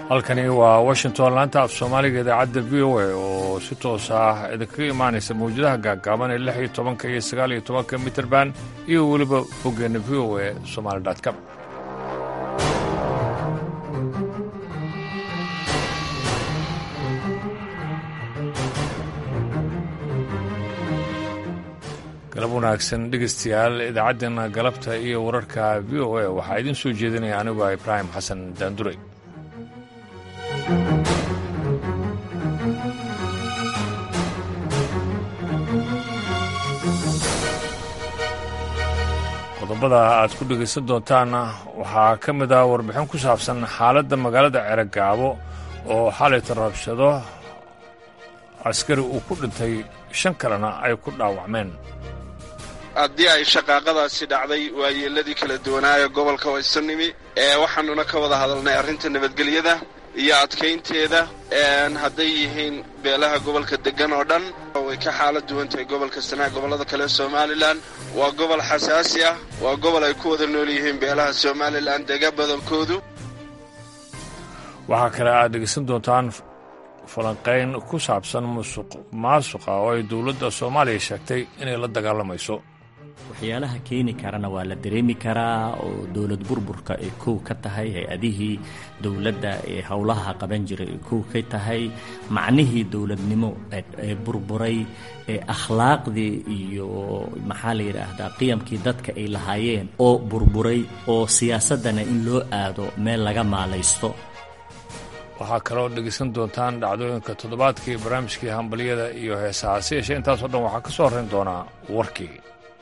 halkani waa washington laanta af soomaaliga idaacadda v o a oo si toos ah idinkaga imaanaysa mawjadaha gaagaaban ee lix iyo tobanka iyo sagaal iyo tobanka mitrband iyo weliba boggeena v o a somaali com galab wanaagsan dhegaystayaal idaacaddeenna galabta iyo wararka v o a waxaa idiin soo jeedinaya anigu ah ibraahim xasan daanduray qodobada aad ku dhegaysan doontaanna waxaa ka mid ah warbixin ku saabsan xaaladda magaalada ceragaabo oo xalayta rabshado askari uu ku dhintay shan kalena ay ku dhaawacmeen haddii ay shaqaaqadaasi dhacday waayeeladii kala duwanaaye gobolka waysanimi ee waxaanuna ka wada hadalnay arrinta nabadgelyada iyo adkaynteeda hadday yihiin beelaha gobolka deggan oo dhan way ka xaalad duwan tahay gobolka sanaa gobollada kale somalilan waa gobol xasaasi ah waa gobol ay ku wada nool yihiin beelaha somalilan dega badankoodu waxaa kale aad dhegaysan doontaan falanqayn ku saabsan musuq maasuqa oo ay dowladda soomaaliya sheegtay inay la dagaalamayso waxyaalaha keeni karana waa la dareemi karaa oo dowlad burburka ay kow ka tahay hay-adihii dowladda ee howlaha qaban jiray ay kow ka tahay macnihii dowladnimo ee burburay ee akhlaaqdii iyo maxaa la yidhaahdaa qiyamkii dadka ay lahaayeen oo burburay oo siyaasaddana in loo aado meel laga maalaysto waxaa kaloo dhegaysan doontaan dhacdooyinka toddobaadkii barnaamijkii hambalyada iyo heesaha si yeeshee intaasoo dhan waxaa ka soo horrayn doonaa warkii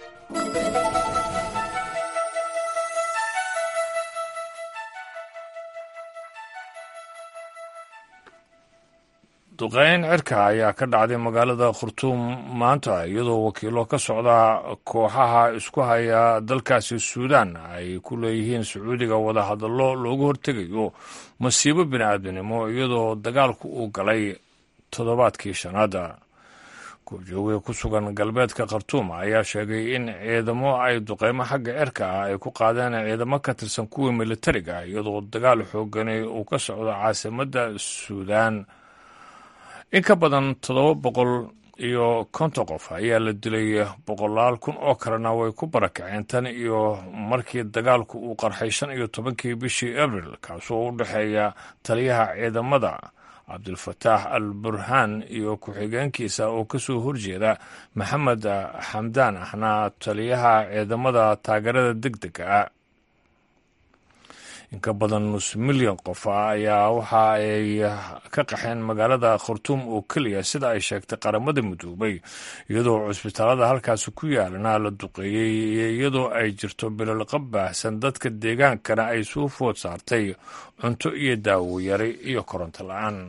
duqeyn cirka ayaa ka dhacday magaalada khurtuum maanta iyadoo wakiilo ka socda kooxaha isku haya dalkaasi suudaan ay ku leeyihiin sacuudiga wadahadallo loogu hortegayo masiibo bini'aadminimo iyadoo dagaalku uu galay toddobaadkii shanaada goobjooge ku sugan galbeedka khartuum ayaa sheegay in ciidamo ay duqeymo xagga cirka ah ay ku qaadeen ciidamo ka tirsan kuwii militariga iyadoo dagaal xoogani uu ka socdo caasimadda suudaan in ka badan toddoba boqol iyo konton qof ayaa la dilay boqolaal kun oo kalena way ku barakaceen tan iyo markii dagaalku uu qarxay shan iyo tobankii bishii abril kaasoo u dhexeeya taliyaha ciidamada cabdulfataax al burhaan iyo ku-xigeenkiisa oo ka soo horjeeda maxamed xamdaan ahna taliyaha ciidamada taageerada deg dega ah in ka badan nus milyan qof ayaa waxa ay ka qaxeen magaalada khartuum oo keliya sida ay sheegtay qaramada midoobay iyadoo cusbitaalada halkaasi ku yaalana la duqeeyey iyadoo ay jirto bilolqa baahsan dadka deegaankana ay suu food saartay cunto iyo daawo yari iyo koronto la-aan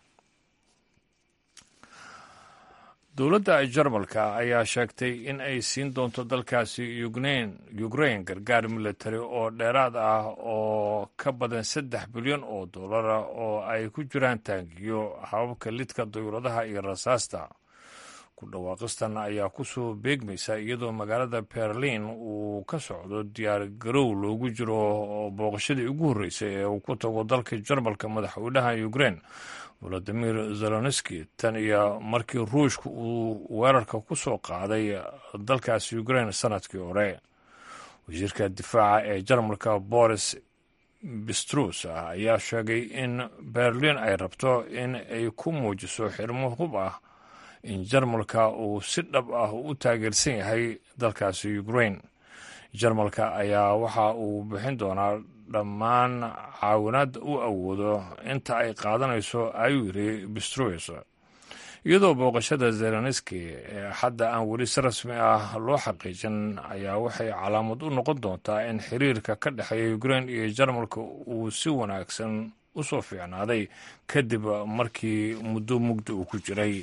dowladda jarmalka ayaa sheegtay in ay siin doonto dalkaasi ukrain gargaar militari oo dheeraad ah oo ka badan saddex bilyan oo dollara oo ay ku jiraan taangiyo hababka lidka dayuuradaha iyo rasaasta ku dhawaaqistan ayaa kusoo beegmaysa iyadoo magaalada berlin uu ka socdo diyaar garow loogu jiro booqashadii ugu horreysay ee uu ku tago dalka jarmalka madaxweynaha ukrain volodimir zelonski tan iyo markii ruushka uu weerarka ku soo qaaday dalkaasi ukrain sanadkii hore wasiirka difaaca ee jarmalka boris bistrus ayaa sheegay in berlin ay rabto in ay ku muujiso xirmo hub ah in jarmalka uu si dhab ah u taageersan yahay dalkaasi ukrain jarmalka ayaa waxa uu bixin doonaa dhammaan caawinaadda u awoodo inta ay qaadanayso ayuu yiri bistrus iyadoo booqashada zelenski ee hadda aan weli si rasmi ah loo xaqiijin ayaa waxay calaamad u noqon doontaa in xiriirka ka dhexeeya ukrain iyo jarmalka uu si wanaagsan u soo fiicnaaday kadib markii muddo mugdi uu ku jiray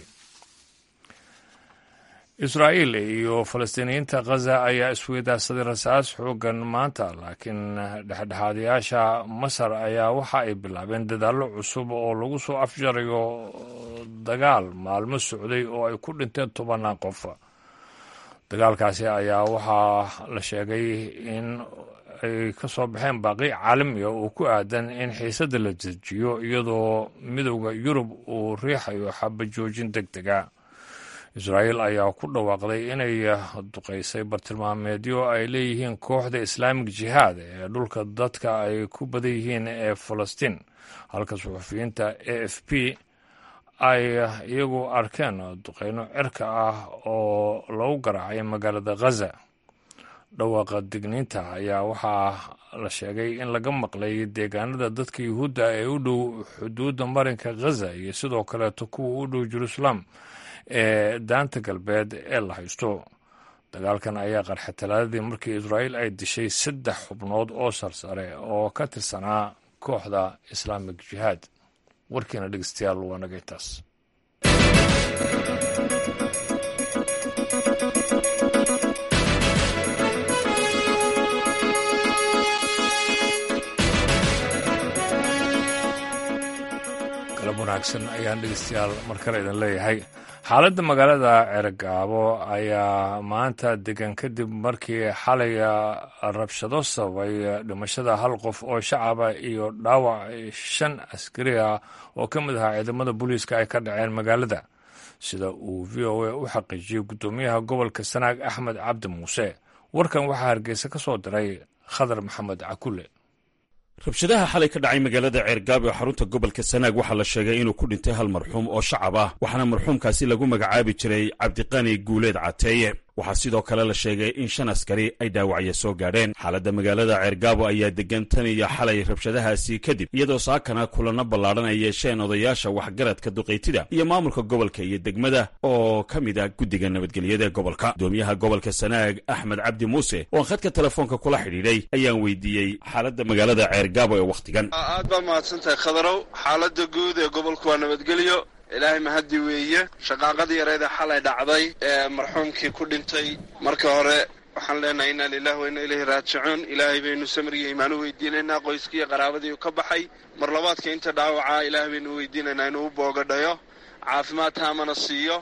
israa'iil iyo falastiiniyiinta khaza ayaa isweydaarsaday rasaas xoogan maanta laakiin dhexdhexaadayaasha masar ayaa waxa ay bilaabeen dadaallo cusub oo lagu soo afjarayo dagaal maalmo socday oo ay ku dhinteen tobannaan qof dagaalkaasi ayaa waxaa la sheegay in ay ka soo baxeen baaqi caalamiga oo ku aadan in xiisadda la dejiyo iyadoo midowda yurub uu riixayo xabajoojin deg dega israa'iil ayaa ku dhawaaqday inay duqaysay bartilmaameedyo ay leeyihiin kooxda islaamig jihaad ee dhulka dadka ay ku badan yihiin ee falastiin halka suxufiyiinta a f p ay iyagu arkeen duqeyno cirka ah oo lagu garaacay magaalada khaza dhawaaqa digniinta ayaa waxaa la sheegay in laga maqlay deegaanada dadka yuhuudda ee u dhow xuduudda marinka khaza iyo sidoo kaleeto kuwa u dhow jeruusalaam ee daanta galbeed ee la haysto dagaalkan ayaa qarxa talaadadii markii israa'iil ay dishay saddex xubnood oo sarsare oo ka tirsanaa kooxda islaamig jihaad warkiina dhegeystayaal waa naga intaas galab wanaagsan ayaan dhegeystayaal mar kale idin leeyahay xaaladda magaalada ceergaabo ayaa maanta degan kadib markii xalay rabshado sababay dhimashada hal qof oo shacaba iyo dhaawac shan askari ah oo ka mid ahaa ciidamada booliiska ay ka dhaceen magaalada sida uu v o a u xaqiijiyey guddoomiyaha gobolka sanaag axmed cabdi muuse warkan waxaa hargeysa ka soo diray khadar maxamed cakule rabshadaha xalay ka dhacay magaalada ceergaabo ee xarunta gobolka sanaag waxaa la sheegay inuu ku dhintay hal marxuum oo shacab ah waxaana marxuumkaasi lagu magacaabi jiray cabdiqani guuleed cateeye waxaa sidoo kale la sheegay in shan askari ay dhaawacya soo gaadheen xaaladda magaalada ceergaabo ayaa degan tan iyo xalay rabshadahaasi kadib iyadoo saakana kulanno ballaadhan ay yeesheen odayaasha waxgaradka duqaytida iyo maamulka gobolka iyo degmada oo ka mid ah guddiga nabadgelyada ee gobolka gudoomiyaha gobolka sanaag axmed cabdi muuse oo aan khadka telefoonka kula xidhiidhay ayaan weydiiyey xaaladda magaalada ceergaabo ee wakhtigan aad baa mahadsantahay khadarow xaaladda guud ee gobolku waa nabadgelyo ilaahay mahaddi weeye shaqaaqadii yareeda xalay dhacday ee marxuumkii ku dhintay marka hore waxaan leenahay inna lilahi wa inna ilayhi raajicuun ilaahay baynu samriga imaan u weydiinaynaa qoyskiiyo qaraabadii u ka baxay mar labaadka inta dhaawacaa ilaahay baynu u weydiinaynaa inuu u boogadhayo caafimaad taamana siiyo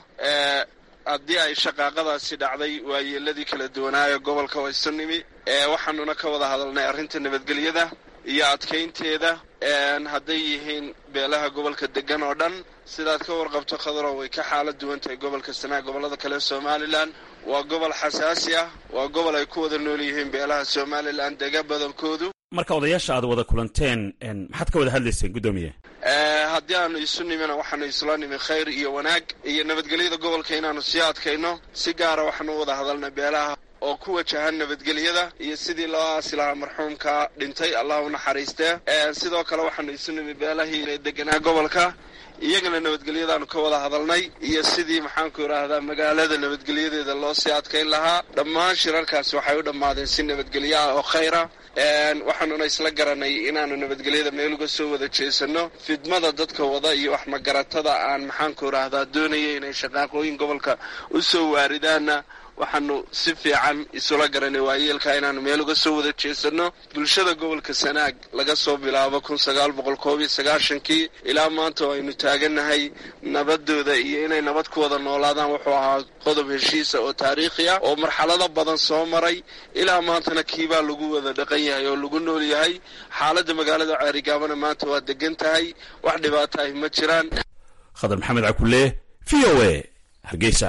haddii ay shaqaaqadaasi dhacday waayeeladii kala duwanaayo gobolka waysu nimi waxaanuna ka wada hadalnay arrinta nabadgelyada iyo adkaynteeda hadday yihiin beelaha gobolka degan oo dhan sidaad ka warqabto khadaro way ka xaalad duwan tahay gobolka sanaag gobollada kale somalilan waa gobol xasaasi ah waa gobol ay ku wada nool yihiin beelaha somalilan dega badankoodu marka odayaasha aad wada kulanteen maxaad ka wada hadlayseen guddoomiye haddii aanu isu nimina waxaanu isla nimi khayr iyo wanaag iyo nabadgelyada gobolka inaanu sii adkayno si gaara waxaanu u wada hadalnay beelaha oo ku wajahan nabadgelyada iyo sidii loo aasi lahaa marxuumka dhintay allah u naxariistee sidoo kale waxaanu isu nimi beelahii deganaa gobolka iyagana nabadgelyadaanu ka wada hadalnay iyo sidii maxaanku idhaahdaa magaalada nabadgelyadeeda loo sii adkayn lahaa dhammaan shirarkaasi waxay u dhammaadeen si nabadgelyo ah oo khayra waxaanuna isla garanay inaanu nabadgelyada meel uga soo wada jeesano fidmada dadka wada iyo wax magaratada aan maxaanku idhaahdaa doonaya inay shaqaaqooyin gobolka u soo waaridaanna waxaanu si fiican isula garanay waayeelka inaanu meel uga soo wada jeesano bulshada gobolka sanaag laga soo bilaabo kun sagaal boqol koob iyo sagaashankii ilaa maanta oo aynu taagannahay nabadooda iyo inay nabad ku wada noolaadaan wuxuu ahaa qodob heshiisa oo taariikhi ah oo marxalado badan soo maray ilaa maantana kiibaa lagu wada dhaqan yahay oo lagu nool yahay xaaladda magaalada ceerigaabana maanta waa degan tahay wax dhibaato ahi ma jiraan khadar maxamed cakule v o a hargeysa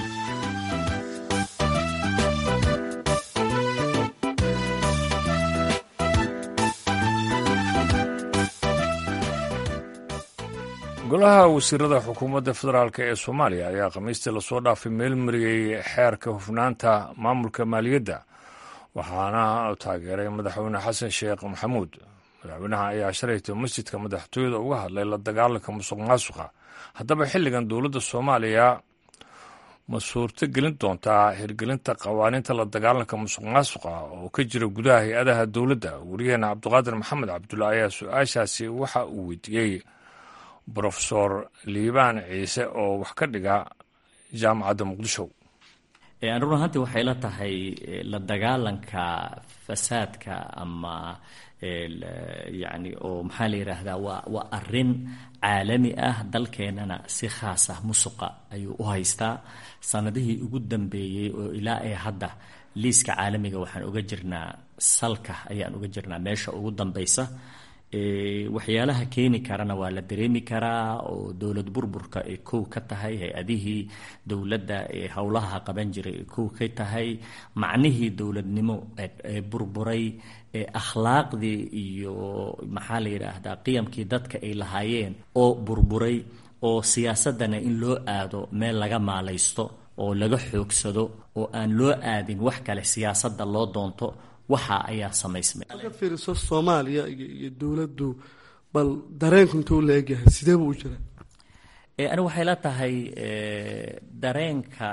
golaha wasiirada xukuumadda federaalk ee soomaaliya ayaa khamiistii lasoo dhaafay meel mariyey xeerka hufnaanta maamulka maaliyadda waxaana taageeray madaxweyne xasan sheekh maxamuud madaxweynaha ayaa shalaytay masjidka madaxtooyada uga hadlay la dagaalanka musuq maasuqa haddaba xilligan dowladda soomaaliya ma suurto gelin doontaa hirgelinta qawaaniinta la dagaalanka musuq maasuqa oo ka jira gudaha hay-adaha dowladda wariyaheena cabdiqaadir maxamed cabdulla ayaa su-aashaasi waxa uu weydiiyey brofesor liibaan ciise oo wax ka dhiga jaamacadda muqdisho run ahaantii waxay la tahay la dagaalanka fasaadka ama yani oo maxaa la yidhaahdaa waa waa arin caalami ah dalkeenana si khaas ah musuqa ayuu u haystaa sanadihii ugu dambeeyey oo ilaa ee hadda liiska caalamiga waxaan uga jirnaa salka ayaan uga jirnaa meesha ugu dambaysa waxyaalaha keeni karana waa la dareemi karaa oo dowlad burburka ay kow ka tahay hay-adihii dowladda ee howlaha qaban jiray ay kow ka tahay macnihii dowladnimo ee burburay ee akhlaaqdii iyo maxaa la yidhaahdaa qiyamkii dadka ay lahaayeen oo burburay oo siyaasadana in loo aado meel laga maalaysto oo laga xoogsado oo aan loo aadin wax kale siyaasadda loo doonto waxa ayaa samaysmay markaad fiiriso soomaaliya iyo dowladdu bal dareenku intuu la egyahay sidee buu u jira anigu waxay la tahay dareenka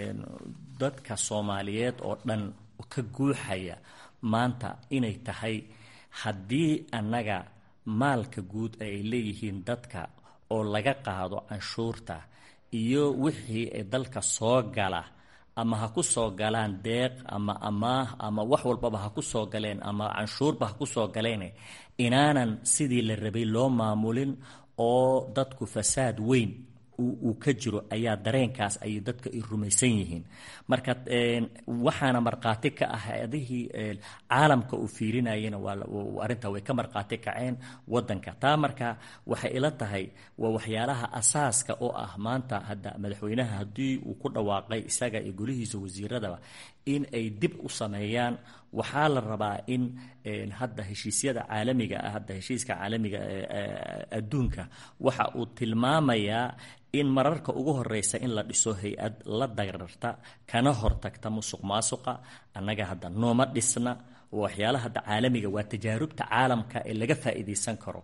dadka soomaaliyeed oo dhan ka guuxaya maanta inay tahay haddii annaga maalka guud ay leeyihiin dadka oo laga qaado canshuurta iyo wixii dalka soo gala ama ha ku soo galaan deeq ama amaah ama wax walbaba ha ku soo galeen ama canshuurba ha ku soo galeen inaanan sidii la rabay loo maamulin oo dadku fasaad weyn uu ka jiro ayaa dareenkaas ay dadka ay rumaysan yihiin marka waxaana markhaati ka ah adihii caalamka uu fiirinayena waa arrintaa way ka markhaati kaceen wadanka taa marka waxay ila tahay waa waxyaalaha asaaska oo ah maanta hadda madaxweynaha haddii uu ku dhawaaqay isaga iyo golihiisa wasiiradaba in ay dib u sameeyaan waxaa la rabaa in hadda heshiisyada caalamiga ah hadda heshiiska caalamiga adduunka waxa uu tilmaamayaa in mararka ugu horeysa in la dhiso hay-ad la dagararta kana hortagta musuq maasuqa annaga hadda nooma dhisna waxyaalaha hadda caalamiga waa tajaarubta caalamka ee laga faa'iidaysan karo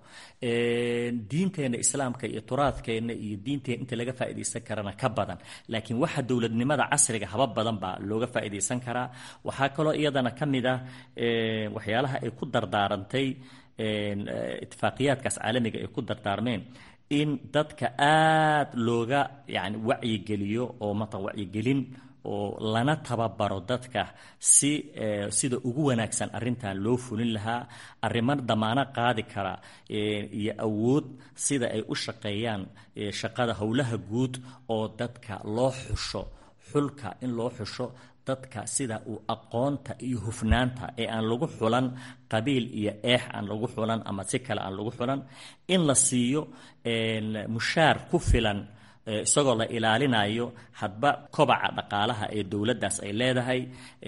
diinteenna islaamka iyo turaadkeenna iyo diinteena inta laga faa'iidaysan karana ka badan laakiin waxa dowladnimada casriga haba badan baa looga faa'iidaysan karaa waxaa kaloo iyadana ka mid ah waxyaalaha ay ku dardaarantay itifaaqiyaadkaas caalamiga ay ku dardaarmeen in dadka aada looga yani wacyigeliyo oo mata wacyigelin oo lana tababaro dadka si sida ugu wanaagsan arrintan loo fulin lahaa arrimo damaano qaadi kara iyo awood sida ay u shaqeeyaan shaqada howlaha guud oo dadka loo xusho xulka in loo xusho dadka sida uu aqoonta iyo hufnaanta ee aan lagu xulan qabiil iyo eex aan lagu xulan ama si kale aan lagu xulan in la siiyo mushaar ku filan isagoo la ilaalinayo hadba kobaca dhaqaalaha ee dowladdaas ay leedahay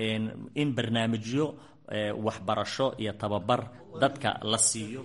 in barnaamijyo waxbarasho iyo tababar dadka la siiyo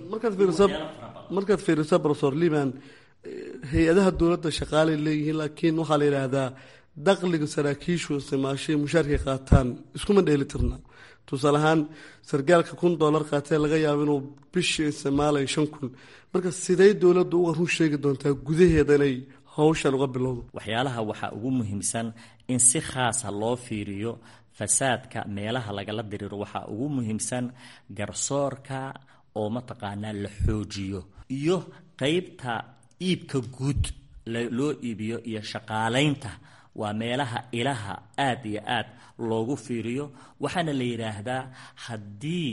markaad fiiriso rofesor liban hay-adaha dowladda shaqaalay leeyihiin laakiin waxaa la yidhaahdaa daqliga saraakiishu isticmaashay mushaarkay qaataan iskuma dheelitirna tusaale ahaan sargaalka kun dollar qaatee laga yaabo inuu bishii isticmaalayo shan kun marka sidee dowladdu uga run sheegi doontaa gudaheeda inay hawshan uga bilowdo waxyaalaha waxaa ugu muhiimsan in si khaasa loo fiiriyo fasaadka meelaha lagala diriiro waxaa ugu muhiimsan garsoorka oo mataqaanaa la xoojiyo iyo qeybta iibka guud loo iibiyo iyo shaqaalaynta waa meelaha ilaha aada iyo aad loogu fiiriyo waxaana la yidhaahdaa haddii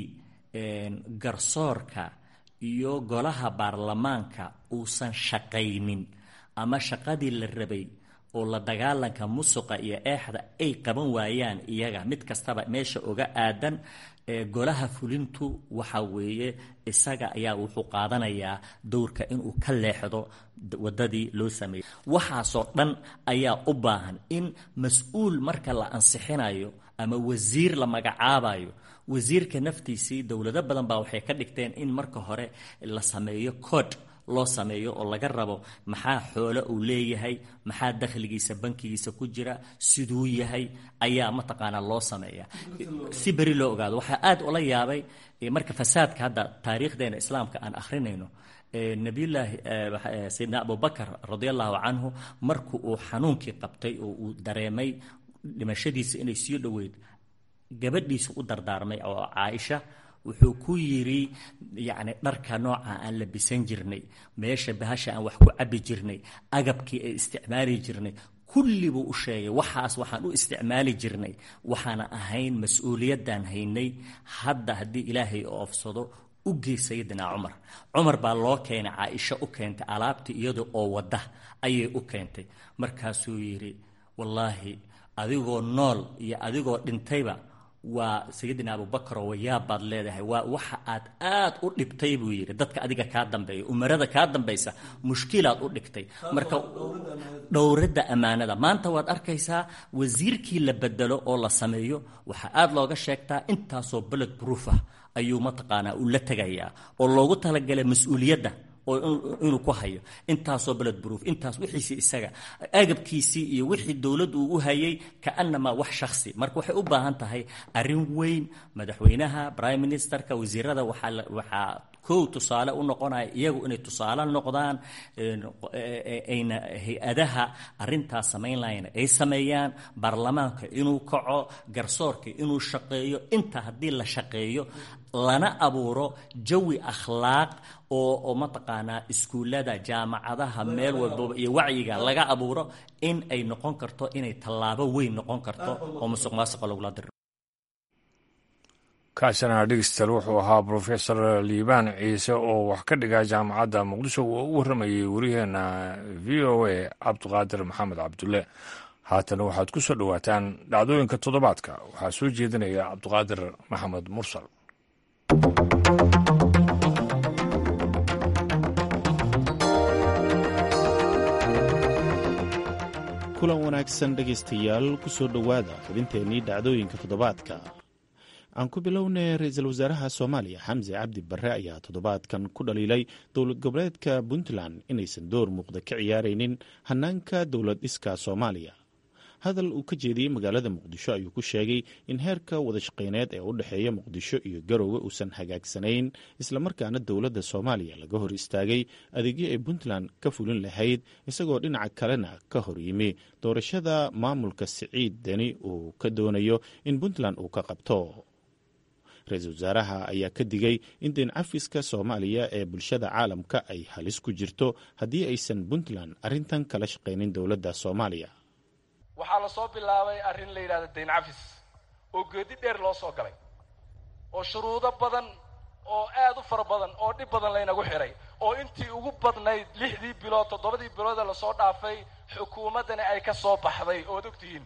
garsoorka iyo golaha baarlamaanka uusan shaqaynin ama shaqadii la rabay oo la dagaalanka musuqa iyo eexda ay qaban waayaan iyaga mid kastaba meesha uga aadan golaha fulintu waxa weeye isaga ayaa wuxuu qaadanayaa dowrka inuu ka leexdo wadadii loo sameeyey waxaasoo dhan ayaa u baahan in mas-uul marka la ansixinayo ama wasiir la magacaabayo wasiirka naftiisii dowlado badan baa waxay ka dhigteen in marka hore la sameeyo code loo sameeyo oo laga rabo maxaa xoolo uu leeyahay maxaa dakhligiisa bankigiisa ku jira siduu yahay ayaa mataqaanaa loo sameeya si beri loo ogaado waxaa aada ula yaabay marka fasaadka hadda taariikhdeena islaamka aan akhrinayno nabiyullaahi sayidna abubakar radia allahu canhu marku uu xanuunkii qabtay oo uu dareemay dhimashadiisa inay sii dhoweyd gabadhiisa u dardaarmay oo caaisha wuxuu ku yidhi yacni dharka nooca aan labisan jirnay meesha bahasha aan wax ku cabbi jirnay agabkii ay isticmaali jirnay kulli buu u sheegay waxaas waxaan u isticmaali jirnay waxaana ahayn mas-uuliyaddan haynay hadda haddii ilaahay oofsado u gey sayidina cumar cumar baa loo keenay caaisho u keentay alaabtii iyada oo wadda ayay u keentay markaasuu yidhi wallaahi adigoo nool iyo adigoo dhintayba waa sayidina abubakaro wayaabaad leedahay waa waxa aad aad u dhibtay buu yidhi dadka adiga kaa dambeeya umarada kaa dambaysa mushkilaad u dhigtay marka dhowradda ammaanada maanta waad arkaysaa wasiirkii la bedelo oo la sameeyo waxaa aad looga sheegtaa intaasoo beled proof ah ayuu mataqaanaa uu la tegayaa oo loogu talagalay mas-uuliyadda oo inuu ku hayo intaasoo beled proof intaas wixiisii isaga agabkiisii iyo wixii dowladdu uu u hayay kaanamaa wax shakhsi marka waxay u baahan tahay arrin weyn madaxweynaha prime ministerka wasiirada waxaa waxaa kow tusaale u noqonaya iyagu inay tusaale noqdaan ayna hay-adaha arintaas samayn lahayna ay sameeyaan baarlamaanka inuu kaco garsoorka inuu shaqeeyo inta haddii la shaqeeyo lana abuuro jawi akhlaaq oo oo mataqaanaa iskuullada jaamacadaha meel walbaba iyo wacyiga laga abuuro in ay noqon karto inay tallaabo weyn noqon karto oo musuq maasuqa lagula diro kaasina dhegeystayaal wuxuu ahaa brofesor liibaan ciise oo wax ka dhiga jaamacadda muqdisho oo u warramayay waryaheena v o a cabdiqaadir maxamed cabdulle haatana waxaad ku soo dhowaataan dhacdooyinka toddobaadka waxaa soo jeedinaya cabdiqaadir maxamed mursal kulan wanaagsan dhegaystayaal ku soo dhowaada xubinteennii dhacdooyinka toddobaadka aan ku bilownay ra-iisul wasaaraha soomaaliya xamse cabdi barre ayaa toddobaadkan ku dhaliilay dowlad goboleedka puntland inaysan door muuqda ka ciyaaraynin hanaanka dowlad dhiska soomaaliya hadal uu ka jeediyey magaalada muqdisho ayuu ku sheegay in heerka wadashaqeyneed ee u dhexeeya muqdisho iyo garowga uusan hagaagsanayn islamarkaana dowladda soomaaliya laga hor istaagay adeegyo ay puntland ka fulin lahayd isagoo dhinaca kalena ka hor yimi doorashada maamulka siciid deni uu ka doonayo in puntland uu ka qabto ra-iisul wasaaraha ayaa ka digay in deen cafiska soomaaliya ee bulshada caalamka ay halis ku jirto haddii aysan puntland arrintan kala shaqaynin dowladda soomaaliya waxaa la soo bilaabay arrin la yidhahda dayn cafis oo geedi dheer loo soo galay oo shuruudo badan oo aad u fara badan oo dhib badan laynagu xidhay oo intii ugu badnayd lixdii bilood toddobadii biloodee lasoo dhaafay xukuumaddani ay ka soo baxday ood ogtihiin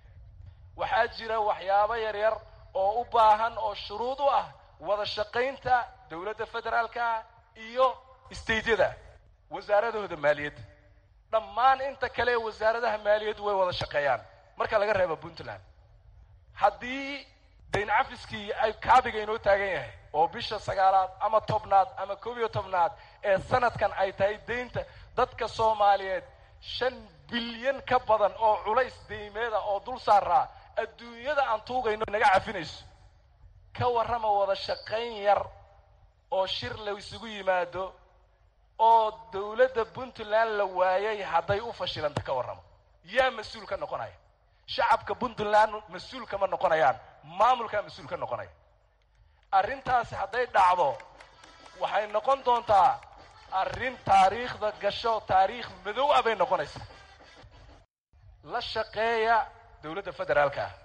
waxaa jira waxyaabo yaryar oo u baahan oo shuruud u ah wada shaqaynta dowladda federaalka iyo istaydyada wasaaradahooda maaliyadda dhammaan inta kale ee wasaaradaha maaliyaddu way wada shaqeeyaan marka laga reebo puntland haddii dayn cafiskii ay kaabiga inoo taagan yahay oo bisha sagaalaad ama tobnaad ama koob iyo tobnaad ee sanadkan ay tahay deynta dadka soomaaliyeed shan bilyan ka badan oo culays deymeeda oo dul saaraa adduunyada aan tuugayno naga cafinayso ka warrama wada shaqayn yar oo shir la isugu yimaado oo dowladda puntland la waayay hadday u fashilanta ka warramo yaa mas-uul ka noqonaya shacabka puntland mas-uul kama noqonayaan maamulkaa mas-uul ka noqonaya arrintaasi hadday dhacdo waxay noqon doontaa arrin taariikhda gasho taariikh madow ah bay noqonaysaa la shaqeeya dowladda federaalka ah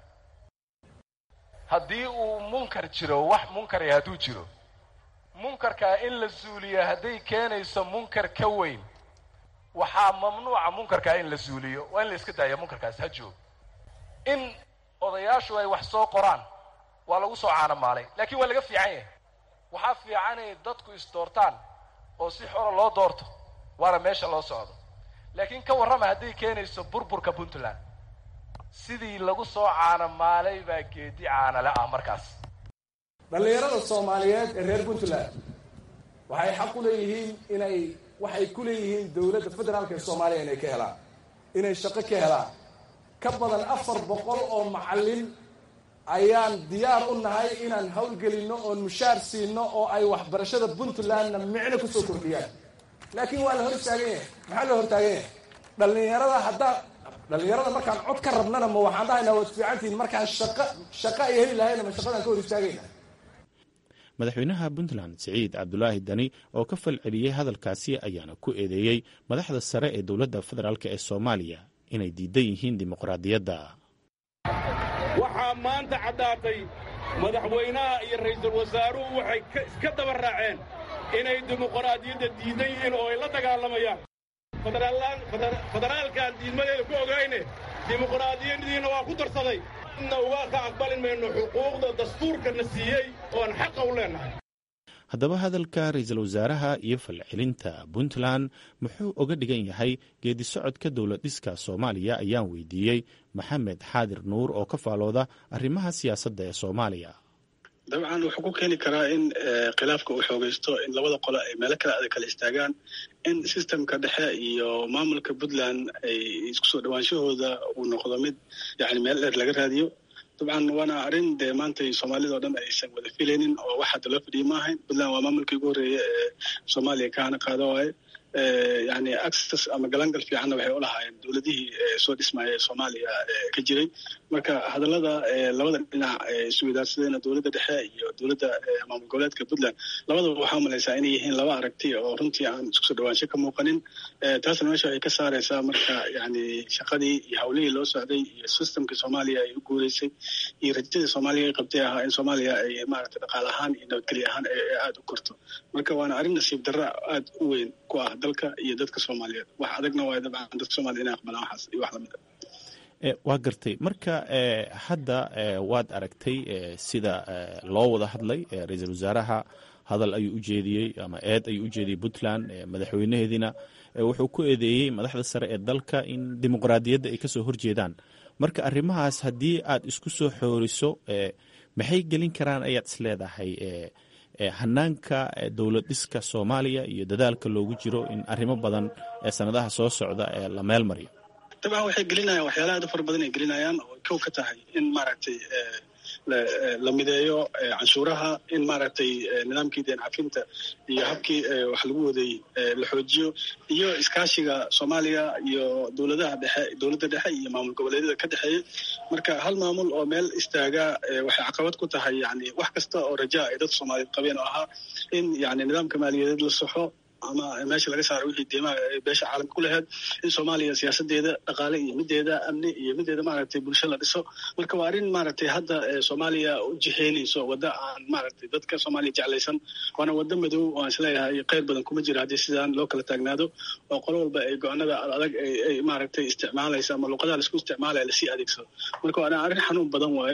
haddii uu munkar jiro wax munkaraya hadduu jiro munkarkaa in la suuliyo hadday keenayso munkar ka weyn waxaa mamnuuca munkarkaa in la suuliyo waa in la iska daaya munkarkaas ha joog in odayaashu ay wax soo qoraan waa lagu soo caanamaalay laakiin waa laga fiican yahay waxaa fiican inay dadku isdoortaan oo si xora loo doorto waana meesha loo socdo laakiin ka warrama hadday keenayso burburka puntland sidii lagu soo caanamaalay baa geedi caanale ah markaas dhallinyarada soomaaliyeed ee reer puntland waxay xaq u leeyihiin inay waxay ku leeyihiin dowladda federaalka ee soomaaliya inay ka helaan inay shaqo ka helaan ka badan afar boqol oo macallin ayaan diyaar u nahay inaan hawlgelinno oon mushaar siino oo ay waxbarashada puntlandna micno kusoo kordhiyaan laakiin waa la hor istaagan yahay maxaa la hortaagan yahay dhallinyarada haddaa dhallinyarada markaan cod ka rabnana ma waxaan dhahaynaa waad fiicantihiin markaan shaqa shaqa ay heli lahayna ma shaqadaan ka hor istaagayna madaxweynaha puntland siciid cabdulaahi dani oo ka falceliyey hadalkaasi ayaana ku eedeeyey madaxda sare ee dowladda federaalk ee soomaaliya inay diidan yihiin dimuqraadiyadda waxaa maanta caddaatay madaxweynaha iyo ra'iisul wasaaruhu waxay iska daba raaceen inay dimuqraadiyadda diidan yihiin oo ay la dagaalamayaan federaalkaan diidmadeeda ku ogayne dimuqraadiyadiina waa ku darsaday cidna uga ka aqbali mayno xuquuqda dastuurkana siiyey oon xaqa u leennahay haddaba hadalka ra-iisul wasaaraha iyo falcelinta puntland muxuu oga dhigan yahay geedi socodka dowlad dhiska soomaaliya ayaan weydiiyey maxamed xaadir nuur oo ka faalooda arrimaha siyaasadda ee soomaaliya dabcan wuxuu ku keeni karaa in khilaafka uu xoogaysto in labada qole ay meelo kale adag kala istaagaan in sistemka dhexe iyo maamulka puntland ay isku soo dhawaanshahooda uu noqdo mid yani meel dheer laga raadiyo dabcan waana arrin dee maanta soomaalida o dhan aysan wada filaynin oo wax hadda loo fadhiya ma ahayn puntland waa maamulkii ugu horreeya ee soomaaliya kaana qaada waaye yani access ama galangal fiicanna waxay u lahaayeen dowladihii soo dhismaya ee soomaaliya ka jiray marka hadallada labada dhinac isweydaarsadeen dowladda dhexe iyo dowladda maamul goboleedka puntland labadaba waxaa umalaysaa inay yihiin laba aragti oo runtii aan isku soo dhawaansho ka muuqanin taasna meesha waxay ka saaraysaa marka yani shaqadii iyo hawlihii loo socday iyo systemkii soomaaliya ay u guureysay iyo rajadii soomaaliya ay qabtay ahaa in soomaaliya ay maaragtay dhaqaale ahaan iyo nabadgelyo ahaan aada u korto marka waana arrin nasiib darra aada u weyn ku ah dalka iyo dadka soomaaliyeed wax adagna waay dabcan dadka soomaliya inay aqbalaan waxaas iyo wax lamid a waa gartay marka hadda waad aragtay sida loo wada hadlay ra-iisul wasaaraha hadal ayuu u jeediyey ama eed ayuu u jeediyey puntland madaxweynaheediina wuxuu ku eedeeyey madaxda sare ee dalka in dimuqraadiyadda ay kasoo horjeedaan marka arrimahaas haddii aad isku soo xooriso maxay gelin karaan ayaad isleedahay hanaanka dowlad dhiska soomaaliya iyo dadaalka loogu jiro in arrimo badan ee sanadaha soo socda ee la meel mariyo dabcan waxay gelinayaan waxyaalaha aad u fara badan ay gelinayaan oo kow ka tahay in maaragtay la mideeyo canshuuraha in maaragtay nidaamkii deen cafinta iyo habkii wax lagu waday la xoojiyo iyo iskaashiga soomaaliya iyo dowladaha dhexe dowladda dhexe iyo maamul goboleedyada ka dhexeeya marka hal maamul oo meel istaaga waxay caqabad ku tahay yani wax kasta oo rajaa ay dadka soomaaliyeed qabeen oo ahaa in yani nidaamka maaliyadeed la saxo ama meesha laga saaro wixii deemaha beesha caalamka ku lahayd in soomaaliya siyaasadeeda dhaqaale iyo mideeda amni iyo mideeda maaragtay bulsho la dhiso marka waa arrin maaragtay hadda soomaaliya u jiheynayso wadda aan maaragtay dadka soomaaliya jeclaysan waana wadda madow oo aan isleeyahay kheyr badan kuma jira haddii sidaan loo kala taagnaado oo qolo walba ay go-aanada adag ay maaragtay isticmaalaysa ama luqadaha laisku isticmaalaya lasii adeegsado marka waana arrin xanuun badan waaye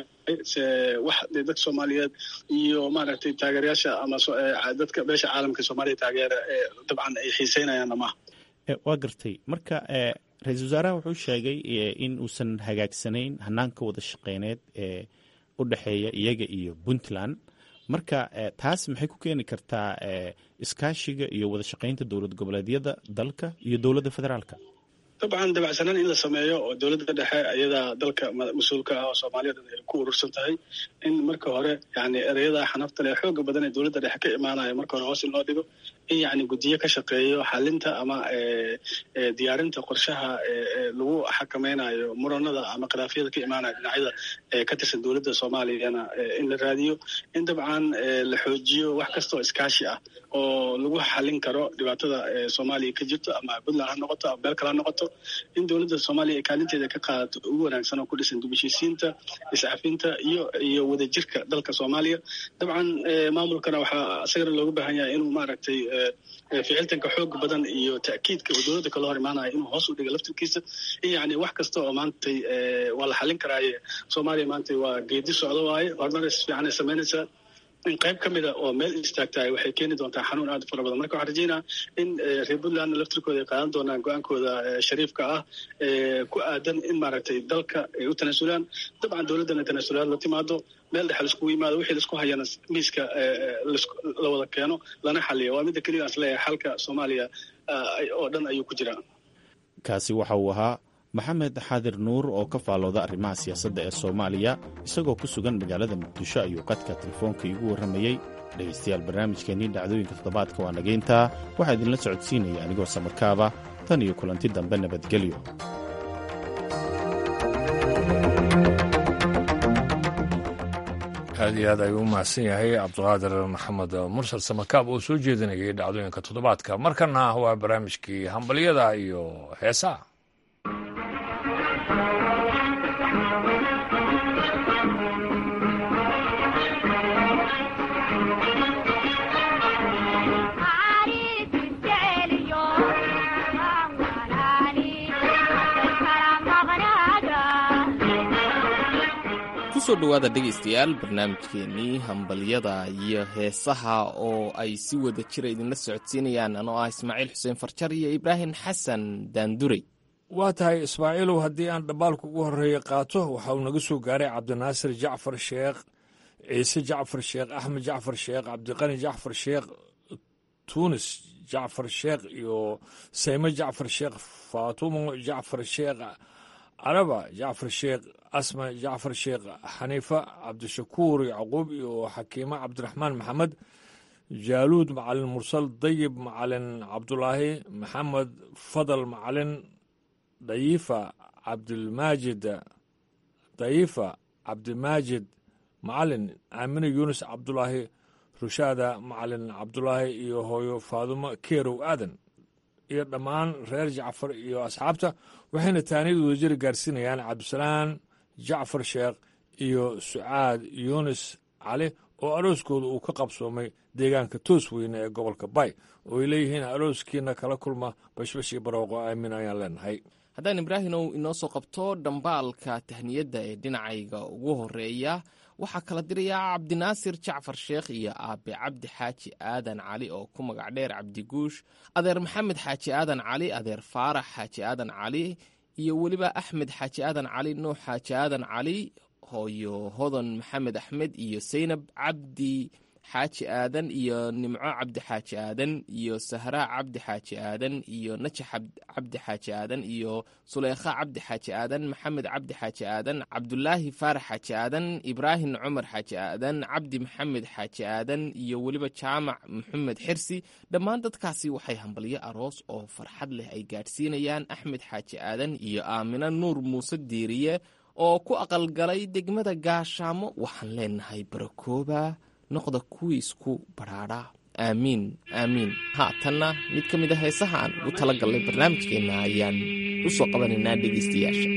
wax dadka soomaaliyeed iyo maaragtay taageerayaasha ama dadka beesha caalamka soomaaliya taageera dabcan ay xiiseynayaan amaha waa gartay marka ra-iisul wasaaraha wuxuu sheegay in uusan hagaagsanayn hanaanka wada shaqeyneed ee u dhexeeya iyaga iyo puntland marka taas maxay ku keeni kartaa iskaashiga iyo wada shaqeynta dowlad goboleedyada dalka iyo dowladda federaalka dabcan dabacsanaan in la sameeyo oo dowladda dhexe ayadaa dalka mas-uulka ah oo soomaaliyad ay ku urursan tahay in marka hore yani ereyada xanafta leh xooga badan ee dowladda dhexe ka imaanaya marka hore hoos in loo dhigo in yani guddiyo ka shaqeeyo xalinta ama diyaarinta qorshaha lagu xakameynayo muranada ama khilaafyada ka imaanaya dhinacyada ka tirsan dowladda soomaaliyana in la raadiyo in dabcan la xoojiyo wax kasta oo iskaashi ah oo lagu xalin karo dhibaatada soomaaliya ka jirto ama puntland ha noqoto ama meel kale ha noqoto in dowladda soomaaliya ay kaalinteeda ka qaadato ugu wanaagsan oo ku dhisan dubashisiinta iscafinta iyo iyo wadajirka dalka soomaaliya dabcan maamulkana waxaa isagana looga baahan yahay inuu maaragtay ficiltanka xooga badan iyo ta'kiidka uu dowladda kala hor imaanaya inuu hoos u dhiga laftirkiisa in yani wax kasta oo maantay waa la xalin karaaye soomaaliya maantay waa geedi socdo waaye horumaris fiican ay samaynaysaa in qayb ka mida oo meel istaagtahay waxay keeni doontaa xanuun aad u fara badan marka waxaan rajeynaa in reer puntlandna laftirkooda ay qaadan doonaan go-aankooda shariifka ah ku aadan in maaragtay dalka ay u tanaasulaan dabcan dowladdana tanaasulaad la timaado meel dhexe laiskugu yimaado wixii laisku hayana miiska la wada keeno lana xaliyo waa midda keliya aan isleeyahay xalka soomaaliya oo dhan ayuu ku jiraa kaasi waxa uu ahaa maxamed xaadir nuur oo ka faalooda arrimaha siyaasadda ee soomaaliya isagoo ku sugan magaalada muqdisho ayuu qadka telefoonka iigu warramayey dhegaystayaal barnaamijkeennii dhacdooyinka toddobaadka waa nageyntaa waxaa idinla socodsiinaya anigoo samarkaaba tan iyo kulanti dambe nabadgelyo aad iyo aad ayuu u mahadsan yahay cabdiqaadir maxamed mursal samakaab oo soo jeedinayay dhacdooyinka toddobaadka markana waa barnaamijkii hambalyada iyo heesaha kusoo dhowaada dhegaystayaal barnaamijkeennii hambalyada iyo heesaha oo ay si wada jira idinla socodsiinayaan anoo ah ismaaciil xuseen farjar iyo ibraahim xasan daandurey waa tahay ismaaciilow haddii aan dhambaalka ugu horreeya qaato waxa uu naga soo gaaray cabdinaasir jacfar sheekh ciise jacfar sheekh axmed jacfar sheekh cabdiqani jacfar sheekh tuunis jacfar sheekh iyo sayme jacfar sheekh faatumo jacfar sheekh caraba jacfar sheekh asma jacfar sheekh xaniifa cabdishakuur yacquub iyo xakiimo cabdiraxmaan maxamed jaaluud macalin mursal dayib macalin cabdulaahi maxamed fadal macalin dayifa cabdilmaajid dayifa cabdimaajid macalin aamine yuunus cabdulaahi rushaada macalin cabdulaahi iyo hooyo faadumo keerow aadan iyo dhammaan reer jacfar iyo asxaabta waxayna taaniyad wadajiri gaarsiinayaan cabdisalaan jacfar sheekh iyo sucaad yuunis cali oo arooskooda uu ka qabsoomay deegaanka toos weyne ee gobolka bay oo ay leeyihiin arooskiina kala kulma bashbashii barooqo aamin ayaan leenahay haddaan ibraahimow inoo soo qabto dhambaalka tahniyadda ee dhinacayga ugu horeeya waxaa kala dirayaa cabdinaasir jacfar sheekh iyo aabe cabdi xaaji aadan cali oo ku magac dheer cabdiguush adeer maxamed xaaji aadan cali adeer faarax xaaji aadan cali iyo weliba axmed xaaji aadan cali nuux xaaji aadan cali hooyo hodan maxamed axmed iyo saynab cabdi xaaji aadan iyo nimco cabdi xaaji aadan iyo sahraa cabdi xaaji aadan iyo najax cabdi xaaji aadan iyo suleykha cabdi xaaji aadan maxamed cabdi xaaji aadan cabdulaahi faarax xaaji aadan ibraahim cumar xaaji aadan cabdi maxamed xaaji aadan iyo weliba jaamac maxamed xirsi dhammaan dadkaasi waxay hambalyo aroos oo farxad leh ay gaadhsiinayaan axmed xaaji aadan iyo aamina nuur muuse diiriye oo ku aqalgalay degmada gaashaamo waxaan leenahay barakooba noqda kuwii isku badhaadha aamiin aamiin haatanna mid ka mid a heesaha aan ugu tala gallay barnaamijkeenna ayaan u soo qabanaynaa dhegaystayaasha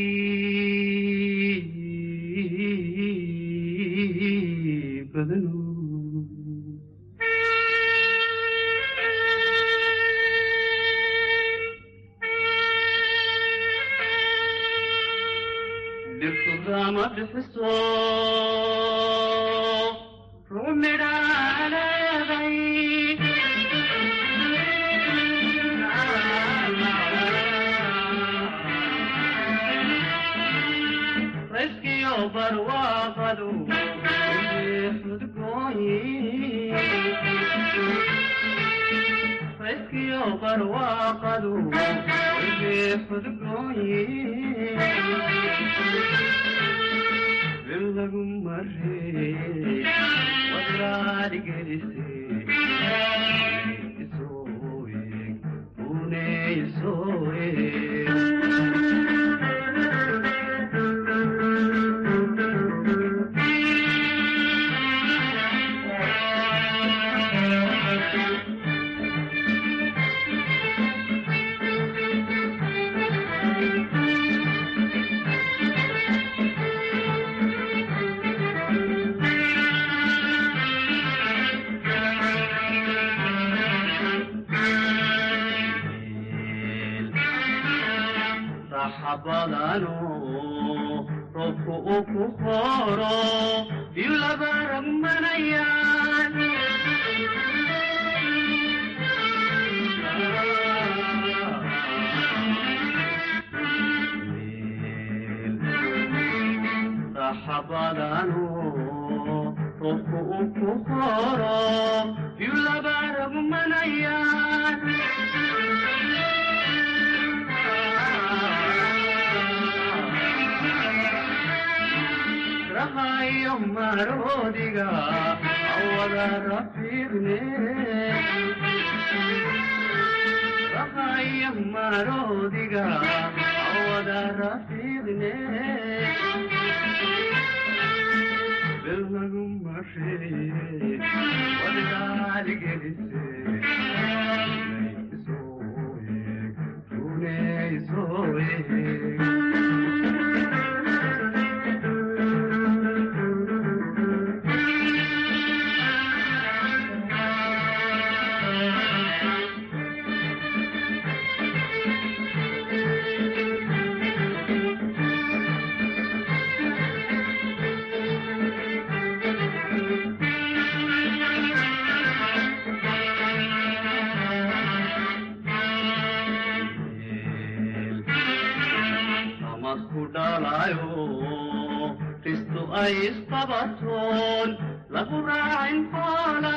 dhaalayo ristu ay isqabatoon lagu raacin xoola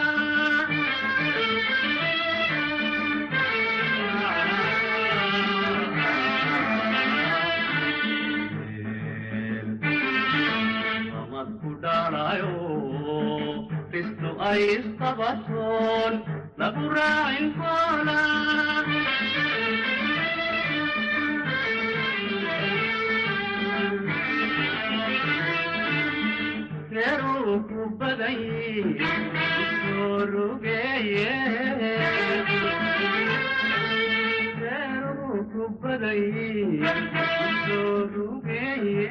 amadku dhaalayo ristu ay isqabatoon lagu raacin xoola reeruu ku badan soo rugeeye reeruu ku badan soo rugeeye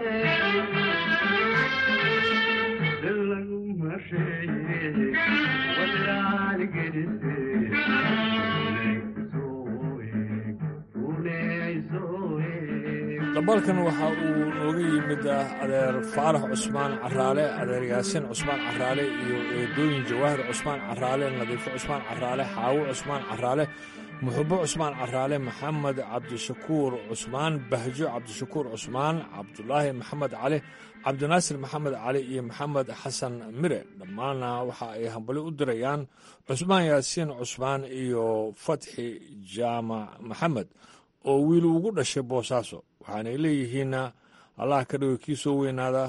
lagu masheeye wadaal gedise dabalkan waxa uu nooga yimid adeer faarax cusmaan caraale adeer yaasiin cusmaan caraale iyo eedooyin jawaahir cusmaan caraale nadiifo cusmaan caraale xaawo cusmaan caraale muxubo cusmaan caraale maxamed cabdishakuur cusmaan bahjo cabdishakuur cusmaan cabdulaahi maxamed cali cabdinaasir maxamed cali iyo maxamed xasan mire dhammaanna waxa ay hambali u dirayaan cusmaan yaasiin cusmaan iyo fatxi jaamac maxamed oo wiil ugu dhashay boosaaso waxaanay leeyihiinna allah ka dhigo kii soo weynaada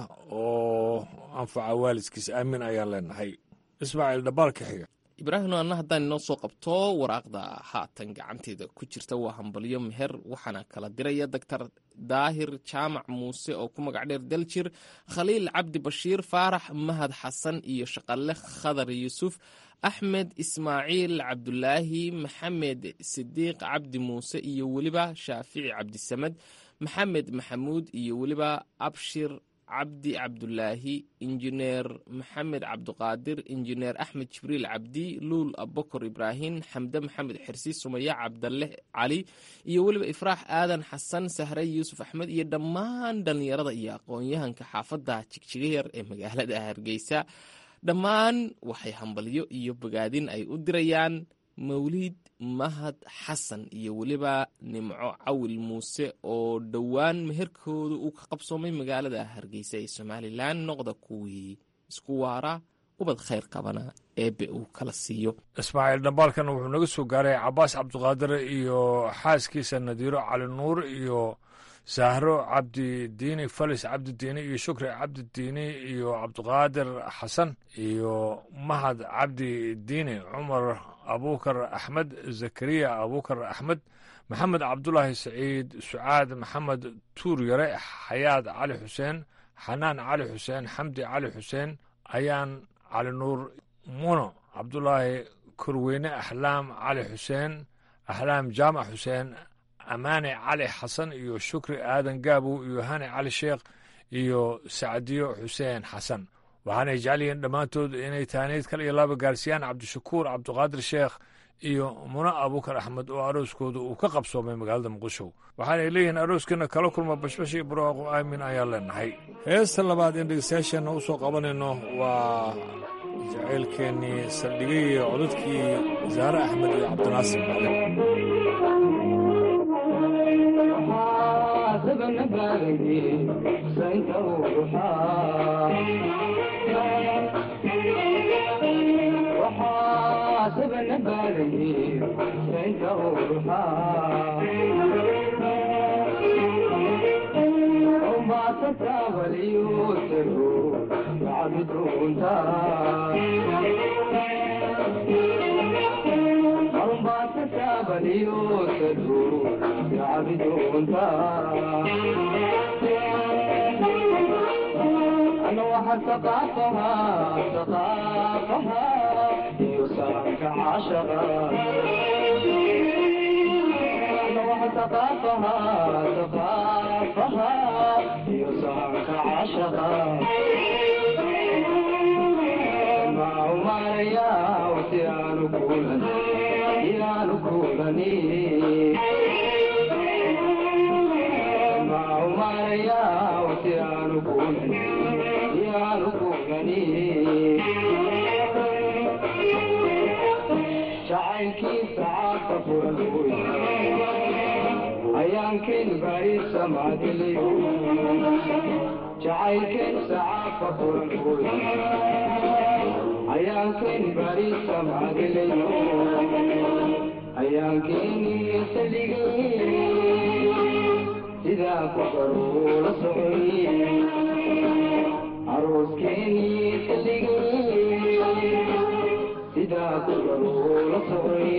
oo anfaca waalidkiis aamin ayaan leenahay ismaaciil dhabaalka xiga ibraahim anna haddaan inoo soo qabto waraaqda haatan gacanteeda ku jirta waa hambalyo meher waxaana kala diraya doctor daahir jaamac muuse oo ku magac dheer daljir khaliil cabdi bashiir faarax mahad xasan iyo shaqalle khadar yuusuf axmed ismaaciil cabdulaahi maxamed sidiiq cabdi muuse iyo weliba shaafici cabdisamed maxamed maxamuud iyo weliba abshir cabdi cabdulaahi injineer maxamed cabduqaadir injineer axmed jibriil cabdi luul abokor ibraahim xamde maxamed xirsi sumaya cabdalle cali iyo weliba ifraax aadan xasan sahre yuusuf axmed iyo dhammaan dhallinyarada iyo aqoon-yahanka xaafadda jigjigayar ee magaalada hargeysa dhammaan waxay hambalyo iyo bogaadin ay u dirayaan mawliid mahad xasan iyo weliba nimco cawil muuse oo dhowaan meherkooda uu ka qabsoomay magaalada hargeysa ee somalilan noqda kuwii isku waara ubad khayr qabana eebe uu kala siiyo ismaaciil dhambaalkan wuxuu naga soo gaaray cabaas cabdiqaadir iyo xaaskiisa nadiiro cali nuur iyo sahro cabdidiini falis cabdidiini iyo shukri cabdidiini iyo cabdiqaadir xasan iyo mahad cabdidiini cumar abuukar axmed zakariya abuukar axmed maxamed cabdulaahi saciid sucaad maxamed tuur yare xayaad cali xuseen xanaan cali xuseen xamdi cali xuseen ayaan cali nuur muno cabdulaahi korweyne axlaam cali xuseen axlaam jaamac xuseen amaane cali xasan iyo shukri aadan gaabow iyo hani cali sheekh iyo sacdiyo xuseen xasan waxaanay jecel yihiin dhammaantood inay taaniid kal iyo laba gaarsiiyaan cabdishakuur cabdiqaadir sheekh iyo muno abuukar axmed oo arooskooda uu ka qabsoomay magaalada muqdisho waxaanay leeyihiin arooskiina kala kulma bashbash iyo barwaaqo aamin ayaan leenahay heesta labaad in dhegeystayaasheenna u soo qabanayno waa jacaylkeennii saldhigay iyo codadkii zaare axmed iyo cabdinaasir maclin ثقافها ثقافها يسرك عشقا نوع ثقافها ثقافها يسرك عشقا مع ماريا وسيان كولني يان كولني مع ماريا وسيان كولني jacaylkiisa caadka furan ayaankeen baarisa macdiliyo jacaylkeen sacaafa furankood ayaankeen baarisa macdiliyo ayaankeeni saligay sidaa ku baruula socoy arooskeeni saligay sidaa ku baruula socoy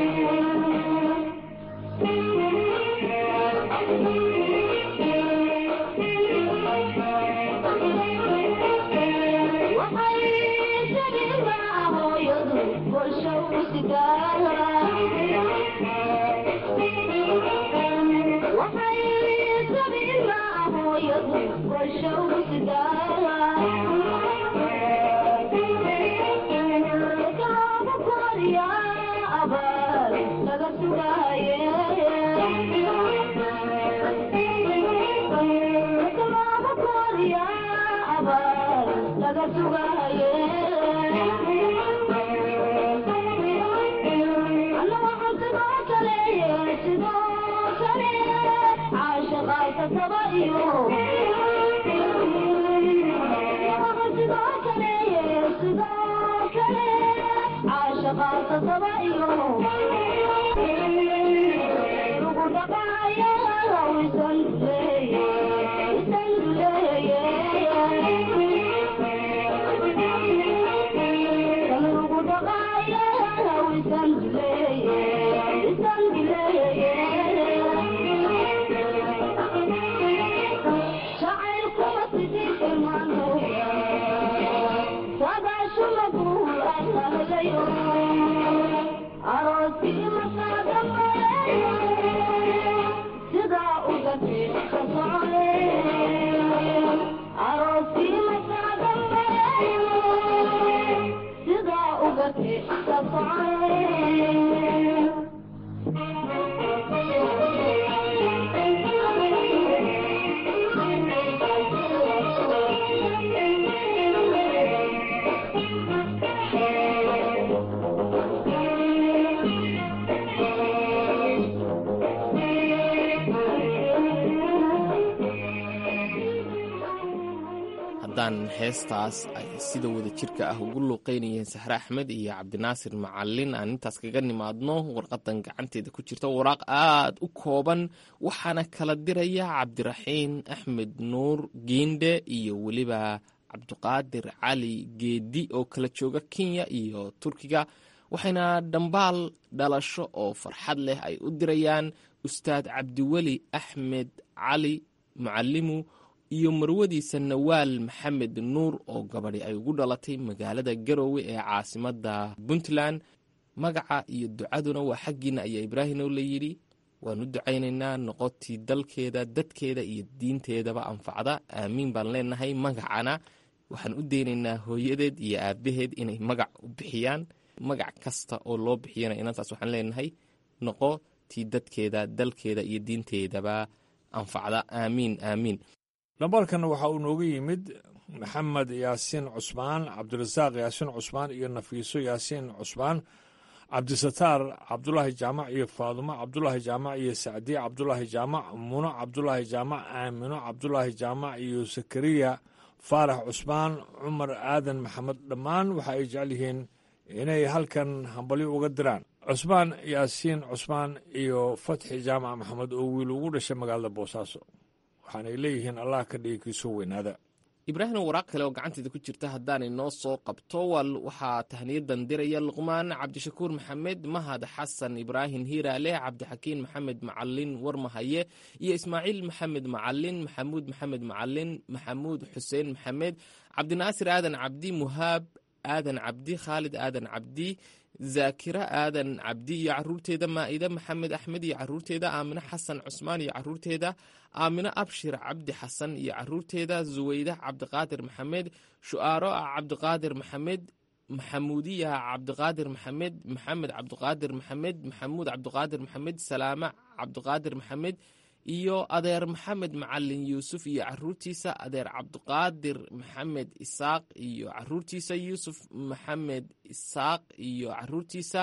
haddaan heestaas ay sida wada jirka ah ugu luuqeynayeen saxre axmed iyo cabdinaasir macalin aan intaas kaga nimaadno warqadan gacanteeda ku jirta waraaq aad u kooban waxaana kala diraya cabdiraxiin axmed nuur giinde iyo weliba cabdiqaadir cali geedi oo kala jooga kenya iyo turkiga waxayna dhambaal dhalasho oo farxad leh ay u dirayaan ustaad cabdiweli axmed cali mucalimu iyo marwadiisa nawaal maxamed nuur oo gabadhi ay ugu dhalatay magaalada garoowe ee caasimada puntland magaca iyo ducaduna waa xaggiina ayaa ibraahim oo layidhi waan u ducaynaynaa noqotii dalkeeda dadkeeda iyo diinteedaba anfacda aamiin baan leenahay magacana waxaan u deynaynaa hooyadeed iyo aabaheed inay magac u bixiyaan magac kasta oo loo bixiyana inantaas waxaan leenahay noqo tii dadkeeda dalkeeda iyo diinteedaba anfacda aamiin aamiin lambarkan waxa uu nooga yimid maxamed yaasiin cusmaan cabdirasaaq yaasiin cusmaan iyo nafiiso yaasiin cusmaan cabdisataar cabdulaahi jaamac iyo faadumo cabdulaahi jaamac iyo sacdiye cabdulaahi jaamac muno cabdulaahi jaamac aamino cabdulaahi jaamac iyo sakariya faarax cusmaan cumar aadan maxamed dhammaan waxa ay jecel yihiin inay halkan hambalyo uga diraan cusmaan yaasiin cusmaan iyo fatxi jaamac maxamed oo wiil ugu dhashay magaalada boosaaso waxaanay leeyihiin allah ka dhigi kiisoo weynaada ibraahim waraaq kale oo gacanteeda ku jirta haddaanay noo soo qabto waxaa tahniyadan diraya luqmaan cabdishakuur maxamed mahad xasan ibraahim hiiraale cabdixakiin maxamed macalin warmahaye iyo ismaaciil maxamed macalin maxamuud maxamed macalin maxamuud xuseen maxamed cabdinaasir aadan cabdi muhaab aadan cabdi khaalid aadan cabdi zaakira aadan cabdi iyo caruurteeda maa'ide maxamed axmed iyo caruurteeda aamine xasan cusmaan iyo caruurteeda aamine abshir cabdi xasan iyo caruurteeda suweyda cabdiqaadir maxamed shu'aaro ah cabdiqaadir maxamed maxamuudiya cabdiqaadir maxamed maxamed cabdiqaadir maxamed maxamuud cabdiqaadir maxamed salaame cabdiqaadir maxamed iyo adeer maxamed macalin yuusuf iyo caruurtiisa adeer cabdiqaadir maxamed isaaq iyo caruurtiisa yuusuf maxamed isaaq iyo caruurtiisa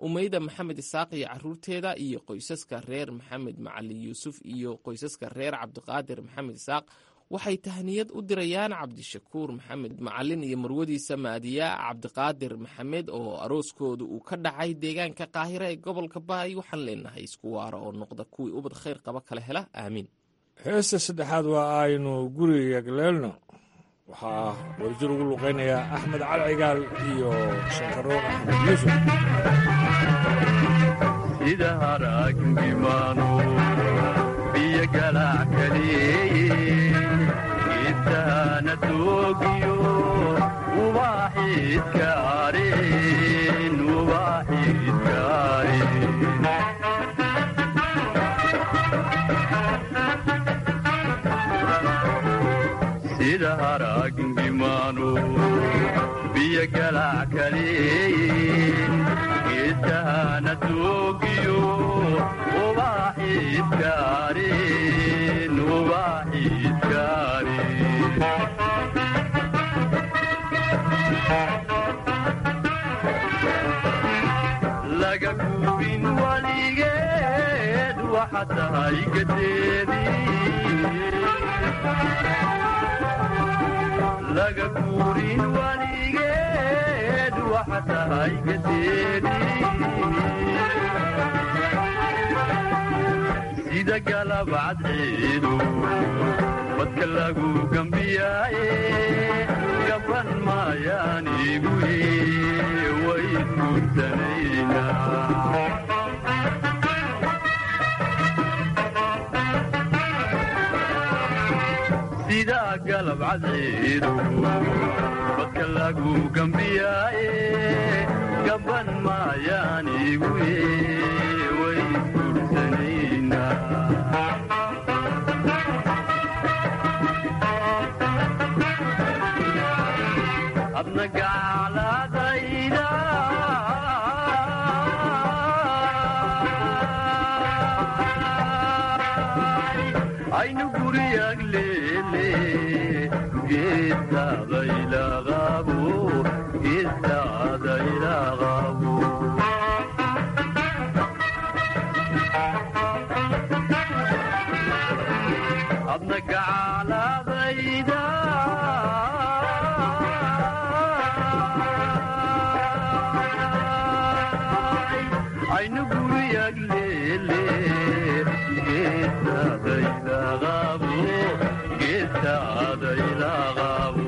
umeyda maxamed isaaq iyo caruurteeda iyo qoysaska reer maxamed macalin yuusuf iyo qoysaska reer cabdiqaadir maxamed isaaq waxay tahniyad u dirayaan cabdishakuur maxamed macalin iyo marwadiisa maadiya cabdiqaadir maxamed oo arooskooda uu ka dhacay deegaanka qaahira ee gobolka baay waxaan leenahay isku waara oo noqda kuwii ubad khayr qaba kala hela aamiin heesta saddexaad waa aynu guriga galeelno waxaa wadajir ugu luqaynayaa axmed cali cigaal iyo shankaroon axmed yuusuf sida haraagimano biyo galac kaleeye geedtahana doogiyo ubaaxiidka areen ubaaxiidka areen sida haraagimano biyo galac kaleeye geedtahana doogiyo ubaaxiidka areen ubaaxiidka areen laga gubin waligeed waxa tahay gadeedii laga guurin waligeed waxa tahay gadeedii sida galabcad ciidu badka lagu gambiyaaye gaban maayaan igu way guurtanaynaa sida galabcad ciidu badka lagu gambiyaaye gaban maayaan igu way adna gacladayda aynu guriyag leele geedtaadaylaqabo geedtaadaylaqabo adna gacladayda aynu guriyag leele geedtaadaylaqabo geedtaadaylaqabo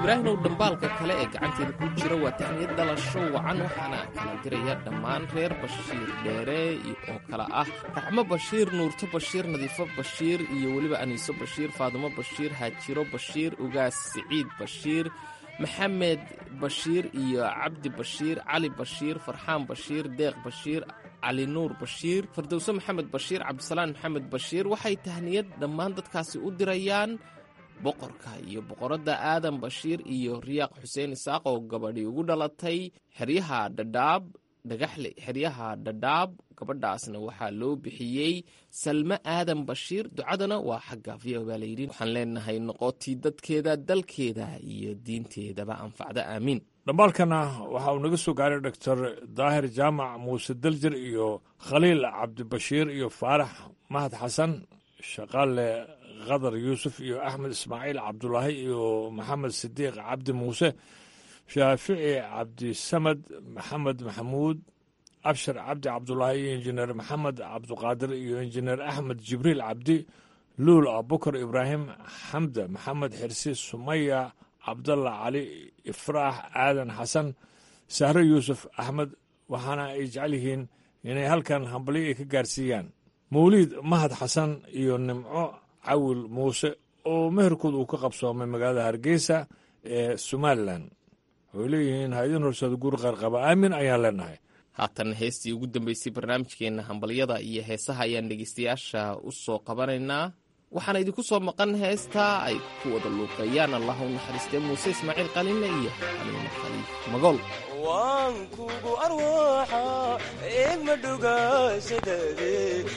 ibraahimow dhambaalka kale ee gacanteeda ku jira waa tahniyad dhalasho wacan waxaana kala diraya dhammaan reer bashiir dheere oo kale ah raxmo bashiir nuurto bashiir nadiifo bashiir iyo weliba aniiso bashiir faadumo bashiir haajiro bashiir ugaas siciid bashiir maxamed bashiir iyo cabdi bashiir cali bashiir farxaan bashiir deeq bashiir cali nuur bashiir fardowse maxamed bashiir cabdisalaan maxamed bashiir waxay tahniyad dhammaan dadkaasi u dirayaan boqorka iyo boqoradda aadan bashiir iyo riyaaq xuseen isaaq oo gabadhii ugu dhalatay xeryaha dhadhaab dhagaxle xeryaha dhadhaab gabadhaasna waxaa loo bixiyey salme aadan bashiir ducadana waa xagga v o baa layidhi waxaan leenahay noqotii dadkeeda dalkeeda iyo diinteedaba anfacda aamiin dhambaalkana waxa uu naga soo gaaray doctor daahir jaamac muuse daljir iyo khaliil cabdibashiir iyo faarax mahad xasan shaqaale khadar yuusuf iyo axmed ismaaciil cabdulaahi iyo maxamed sidiiq cabdi muuse shaafici cabdisamad maxamed maxamuud abshar cabdi cabdulaahi iyo injineer maxamed cabduqaadir iyo injineer axmed jibriil cabdi luul abukar ibraahim xamda maxamed xirsi sumaya cabdalla cali ifraax aadan xasan sahre yuusuf axmed waxaana ay jecel yihiin inay halkan hambalyo ay ka gaarsiiyaan mawliid mahad xasan iyo nimco cawil muuse oo meherkood uu ka qabsoomay magaalada hargeysa ee somalilan waxay leeyihiin ha-idin horseeda guur qaarqaba aamin ayaan leenahay haatan heestii ugu dambeysay barnaamijkeenna hambalyada iyo heesaha ayaan dhegeystayaasha u soo qabanaynaa waxaana idinku soo maqan heestaa ay ku wada luuqeeyaan allah u naxariistee muuse ismaaciil qalinle iyo xaliimo khaliif magool waan kugu arwaaxa eegma dhugaashadade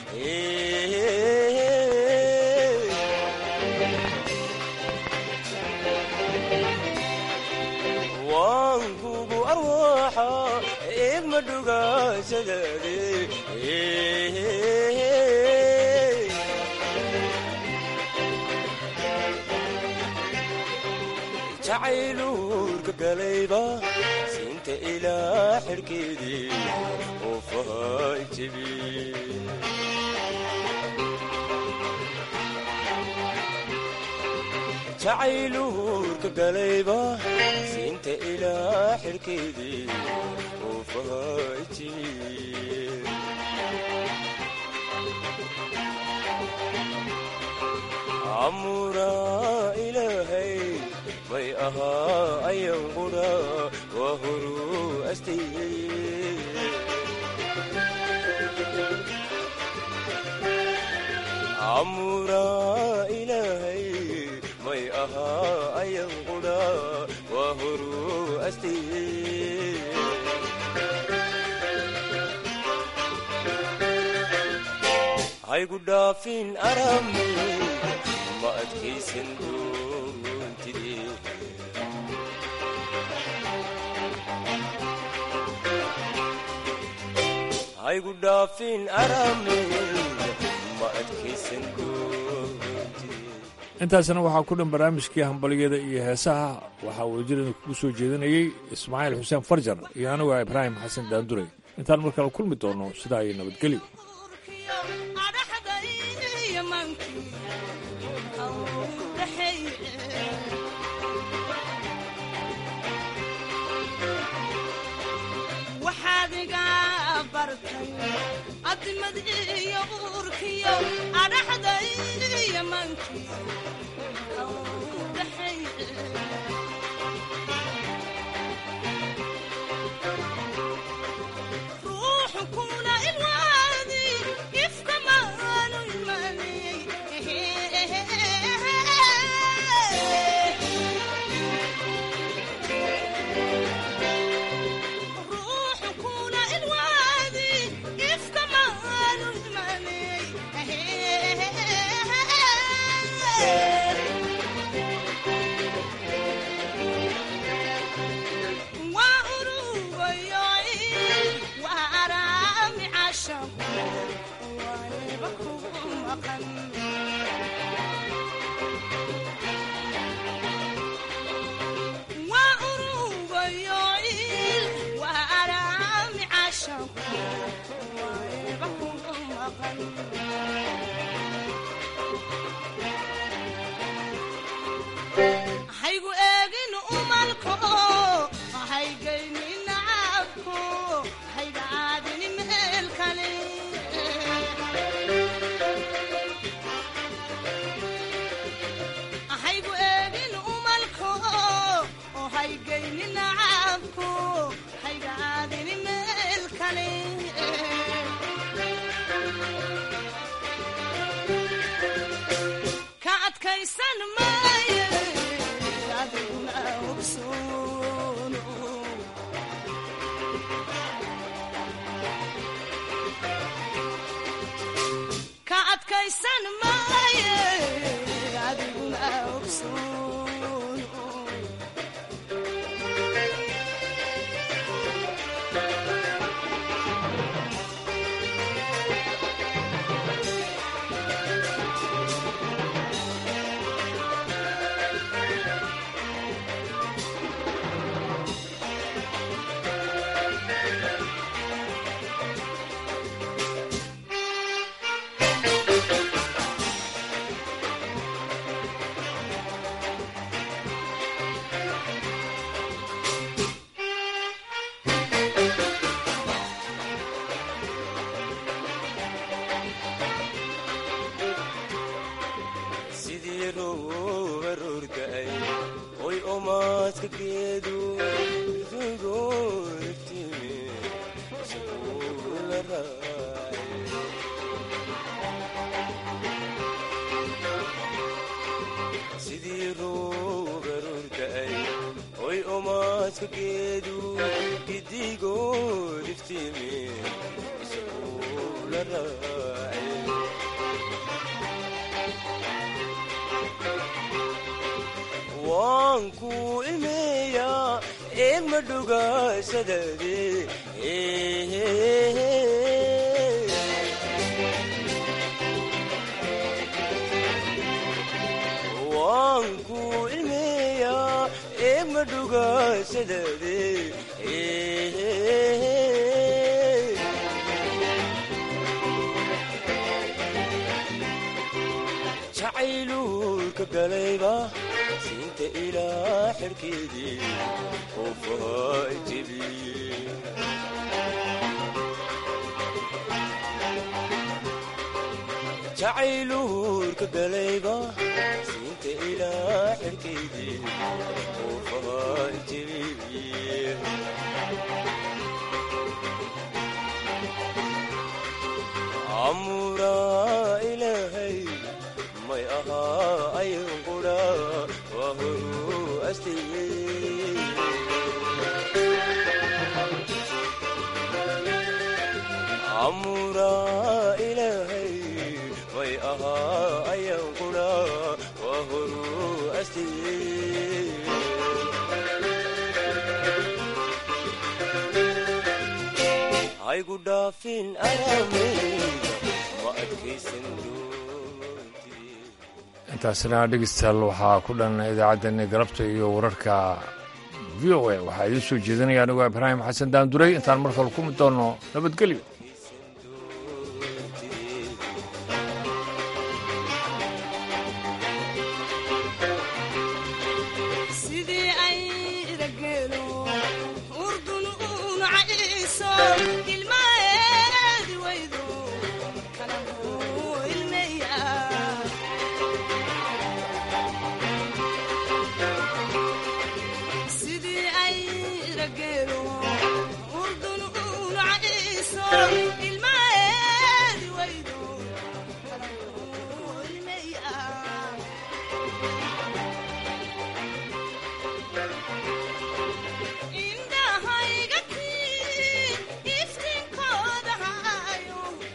waan kugu arwaaxa eegma dhugaashadade jacayluurka galayba sinta ilaa xidhkeedii oo fahay jebi jacayluurka galayba sinta ilaa xidhkeedii oo fahay jebi amuraa ilaahay may ahaa ayan qudha waa horuu astayey amuraa ilaahay may ahaa ayan qudha waa horuu astayey haygu dhaafin arami ma adkaysan doontide haygu dhaafin arami ma adkaysan intaasna waxaa ku dhan barnaamijkii hambalyada iyo heesaha waxaa wadajirada kugu soo jeedinayey ismaaciil xuseen farjar iyo anigu ah ibraahim xasan daanduray intaan markale kulmi doono sidaa iyo nabadgelyo adimad iyo uurkiyo adhaxda iyo manki ruuxu kuna ilwaadi ifka maanu imanay ruuxu kuna ilwaadi ifka maanu imanay waa urugayoy waa araami cashaqu waaniba kugu maqan waa urugayoy waa araami cashaqu waaniba kugu maqan haygu eegin adkaysan maaye adiguna hubsoono ka adkaysan maaye adiguna hubsoono sidii rooba roorga'ay oy omaadka geedu rugooftimi isagoo la raacay sidii rooba roorga'ay oy omaadka geedu gidigooliftimi isagoo la raacay waan ku imeeyaa eegma dhugaashadade waan ku imeeyaa eegma dhugaashadade jacaylulka galayba siinta ilaa xerkeedii oofaha jebiye jacaylulka galayba siinta ilaa xerkeedii oofaha jebiye amuraa ilaahay may ahaa ayan qudha waa horu astayey amuraa ilaahay may ahaa ayan qudha waa horu astayey haygu dhaafin arameyga ma adkaysan intaasina dhegeystayaal waxaa ku dhan idaacaddeenni galabta iyo wararka v o a waxaa idiin soo jeedinaya anigoo ibraahim xasan daanduray intaan mar kale ku mid doonno nabadgelyo